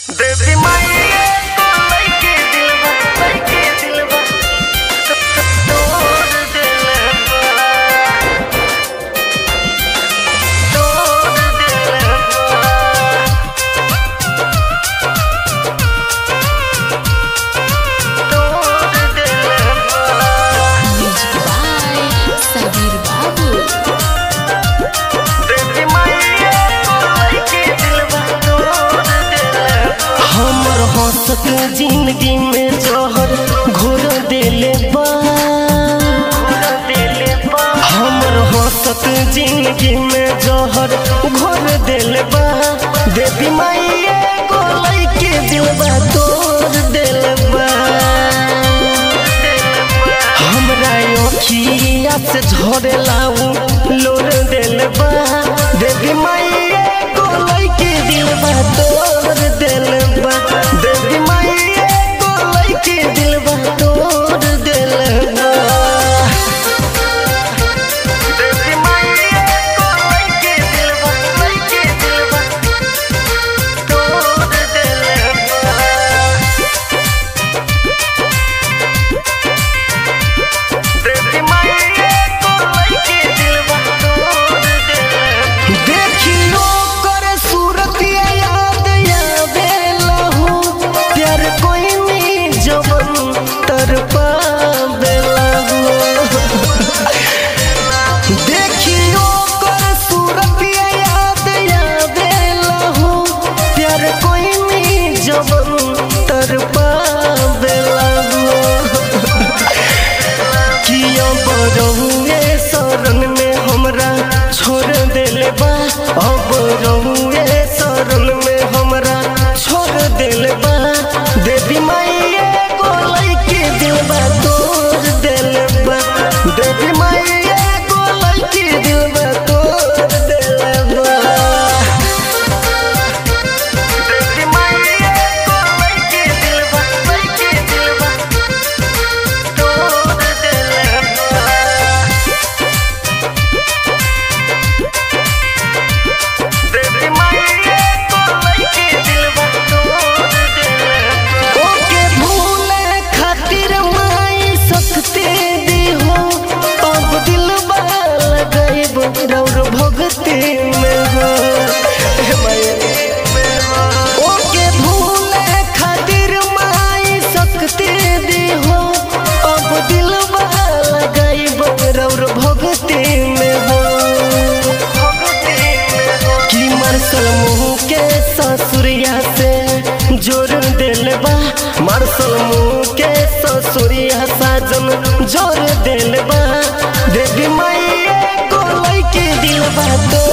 देवी माई तो लइके दिलवा लइके दिलवा तोड़ दिलवा तोड़ दिलवा तोड़ दिलवा Music by Sabir Babu. देवी माई तो लइके दिलवा तोड़ दिलवा हमर हंसत जिंदगी में जहर घोर देले बा दिले बा हमर हंसत जिंदगी में जहर घोर देले बा देवी माई एगो लइके दिलबा तोड़ देले बा हमरा अखिया से झरे लाऊ लोर देले बा देवी माई एगो लइके दिलबा तोड़ देले बा देवी माई एगो लइके दिलबा तोड़ देले बा देवी माई तो लइके दिलवा लइके दिलवा तोड़ दिलवा देवी माई तो लइके दिलवा तोड़ दिलवा देखियो कर सूरत याद आवेला हो प्यार कोई नी जवन तर पावेला हो देखियो कर सूरत याद आवेला हो प्यार कोई नी जवन तर पावेला हो किया बरहुए शरण में हमरा छोड़ देले बा अब रहुए शरण में हमरा छोड़ देले बा देवी माई एगो लइके दिलबा तोड़ देले बा देवी माई एगो लइके दिलबा तोड़ देले बा देवी माई तो लइके दिलवा लइके दिलवा तोड़ दिलवा देवी माई तो लइके दिलवा तोड़ दिलवा ओके भूले खातिर माई सकते दी हो अब दिल लगाइब रौर भगते में हो हे माई। ओके भूले खातिर माई सकते दी हो अब दिल लगाइब रौर भगते में हो कि मार्शल मुंह के ससुरिया से जोर दिल बा मार्शल मुंह के ससुरिया साजन जोर दिल बा देवी माई को लइके दिल बा तो